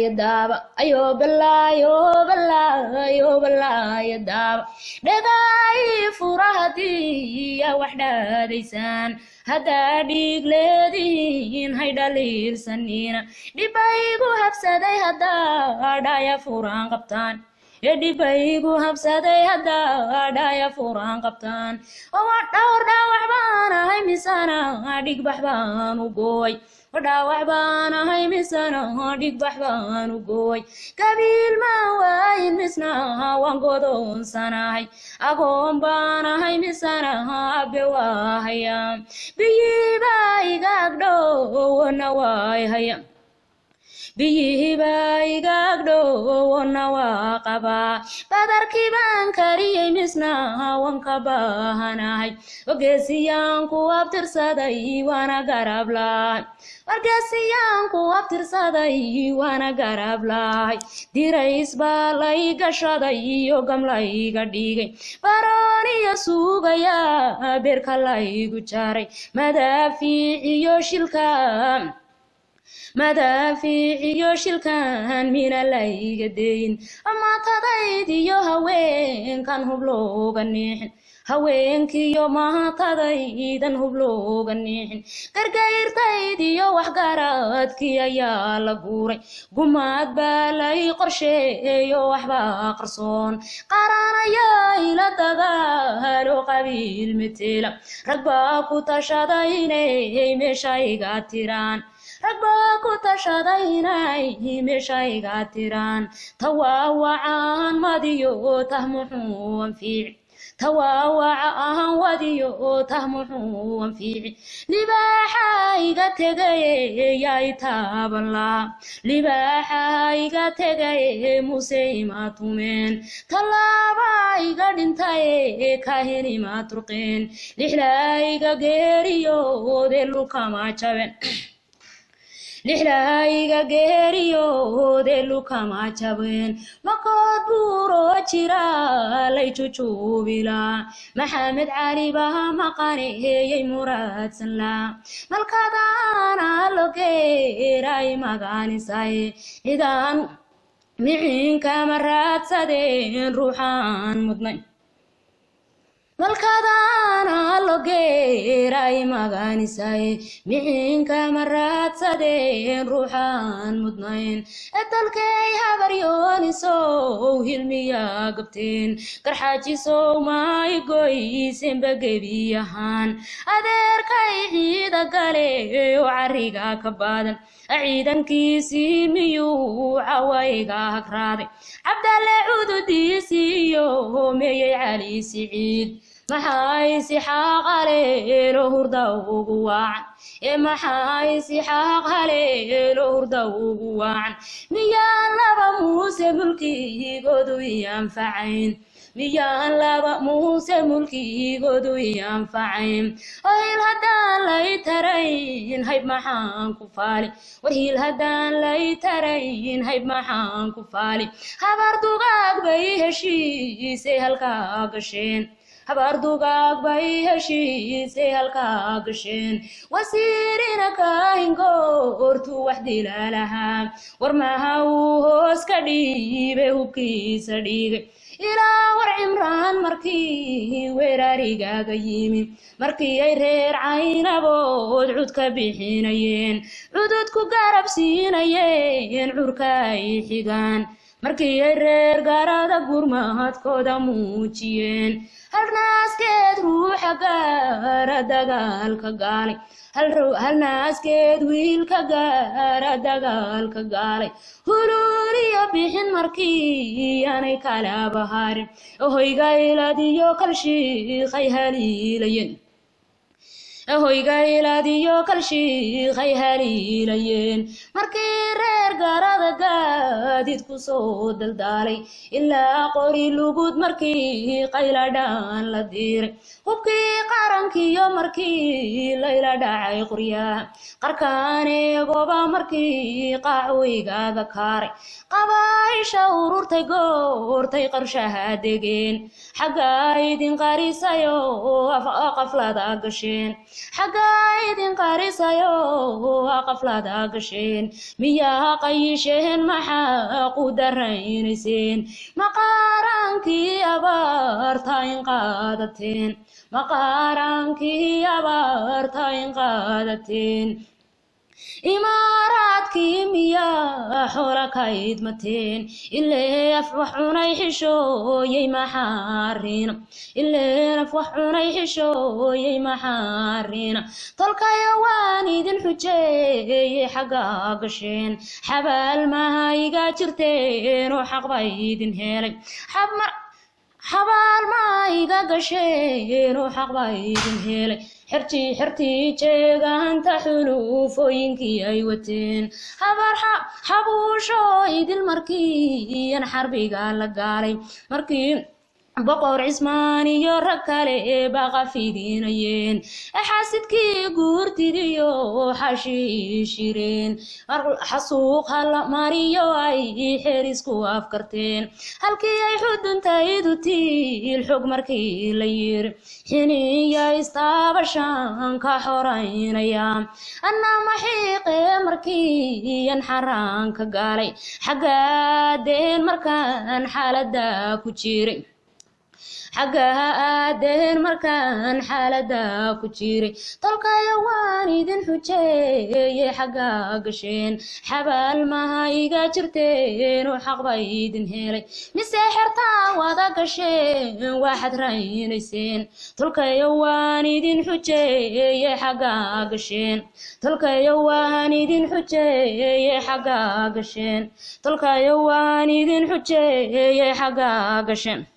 balaayo daaba ayo balaayo balaayo balaayo daaba dhagaay fura haddii yaa wax dhaadaysaan haddaa dhiig leedihiin hay dhaliilsanina dhibaygu habsaday haddaa dhaya furaan qabtaan ee dhibaygu habsaday haddaa dhaya furaan qabtaan oo dhowr dhaawac baan ahay misana dhigbax baan u gooy dhaawac baan ahay misana dhigbax baan u gooy qabiil ma waayin misna waan godoonsanahay agoon baan ahay misana abe waa haya biyiibaa igaagdhowna waay haya biyihiibaa igaagdhowna waa qabaa badarkii baan kariyey misna waan ka baahanahay wargeesiyaan ku abtirsaday waana garab lahay wargeesiyaan ku abtirsaday waana garab lahay dirays baa lay gashaday iyo gamlayga dhigay barooniyo suugayaa beerka laygu jaray madaafiic iyo shilka madaafiic iyo shilkan mina layga deyin maatadayd iyo haweenkan hub looga niixin haweenkiiyo maatadaydan hub looga niixin gargayrtayd iyo waxgaradkii ayaa la guuray gumaad baa lay qorsheeyo waxbaa qarsoon qaran ayaa ila dagaalo qabiil metela rag baa ku tashaday inay meesha iga tiraan rag baa ku tashaday inay meesha iga tiraan tawaawacaan madiyo tah muxuu anfiici tawaawaca ahan wadiyo tah muxuu anfiici libaaxa iga tegaye yay taaban laha libaaxa iga tegaye muse ima tumeen tallaaba iga dhintaye kahin ima turqeen lixlaa iga geeriyoode lukama jaben lixlahayga geeriyoode lukama jabeen makood buuroo jira lay jujuubilaa maxamed cali baa maqaneeyey muraadsan laa malkadaana logeeray magaanisay cidaan miciinkama raadsadeen ruuxaan mudnay malkadaana logeeray magaanisay miciinkama raadsadeen ruuxaan mudnayn edalkay habaryoonisow hilmiyaa gabteen garxaajisow maayigoysenba gebiyahaan adeerkay ciida gale oo cariga ka baadan ciidankiisii miyuu cawayga hagraaday cabdalle cududiisiiyo meeyey cali siciid maxay sixaaq haleelo hurda ugu waacan ee maxay sixaaq haleelo hurda ugu waacan miyaan laba muuse mulkigoodu ianfacayn miyaan laba muuse mulkigoodu ianfacayn oo hil haddaan lay tarayn hayb maxaan ku faali war hil haddaan lay tarayn hayb maxaan ku faali habar dugaag bay heshiisay halkaa gasheen habaar dugaag bay heshiisay halkaa gasheen wasiirina kaahingoortuu wax dilaalahaa war maha uu hoos ka dhiibay hubkiisa dhiigay ilaa war cimraan markii weerarigaaga yimi markii ay reer caynabood cud ka bixinayeen cudud ku garab siinayeen curka ay xigaan markii ay reer gaarada gurmadkooda muujiyeen halnaaskeed ruuxa gaara dagaalka gaalay halnaaskeed wiilka gaara dagaalka gaalay huluuliyo bixin markii aanay kala baharin hoyga iladiyo kalshiiqay haliilayen hoyga iladiyo kalshiiqay haliilayeen markii reer gaarada gaadid ku soo daldaalay ilaa qori lugud markii qayladhaan la diiray hubkii qarankiyo markii layla dhacay qoryaha qarkaaneegoba markii qaacoygaaga kaaray qabaaisha ururtay goortay qarshaha degeen xagga idin qarisayo qaflada gasheen xaggaa idin qarisayo qaflada gasheen miyaa qayisheen maxaa qudaraynayseen maqaaraankii abaarta in qaadateen maqaaraankii abaarta in qaadateen imaaraadkii miyaa xoola ka idmateen ilee af wax cunay xishooyey maxaariina ileen af wax cunay xishooyey maxaariina tolkayo waan idin xujeeyey xaggaa gasheen xabaal maha iga jirteen oo xaq bay idin helay xabaal ma iga gasheen oo xaq baa idin helay xertii xertii jeegaanta xuluufooyinkii ay wateen habar xabuusho idil markiiyan xarbiga la gaalay markii boqor cismaan iyo rag kale baqa fidinayeen xaasidkii guurtidiyo xashiishireen xasuuq hala mariyo ay xerisku afkarteen halkii ay xuduntaydu tiil xog markii la yiri xiniya istaabashaan ka xoraynaya anna maxiiqe markiiyan xaraanka gaalay xaggaadeen markaan xaalada ku jiray xaggaha aadeen markaan xaalada ku jiray tolkayo waan idin xujeeyey xaggaa gasheen xabaal maha iga jirteen oo xaq bay idin helay mise xertaa wada gasheen waxaad raynayseen tolkayo waan idin xujeeyey xaggaa gasheen tolkayo waan idin xujeeyey xaggaa gasheen tolkayo waan idin xujeeyey xaggaa gasheen